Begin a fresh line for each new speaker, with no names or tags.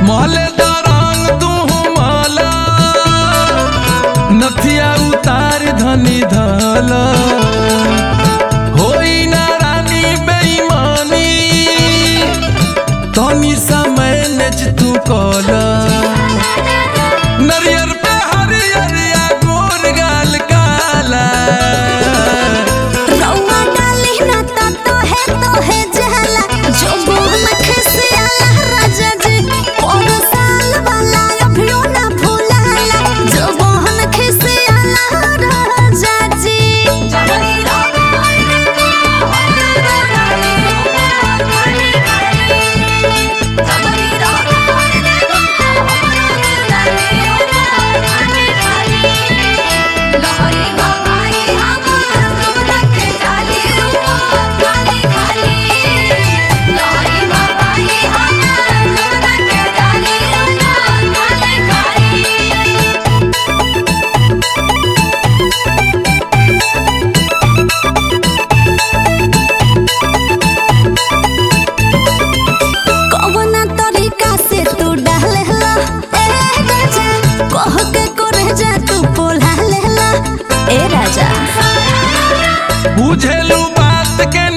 महले दरंग तू माला नथिया उतार धनी धल होई ना रानी बेईमानी तनी समय नेच तू कल नरियर पे हरियरिया गोर गाल काला
रउआ डाली ना ता तोहे तोहे जहला जो बोल खसियाला राजा जी और साल वाला अभियो ना भूलाला जो बोल खसियाला राजा जी जबरी कवना तरीका से तू डालेला ए राजा कह के करे जा तू पोला लेला ए राजा
बुझेलू बात के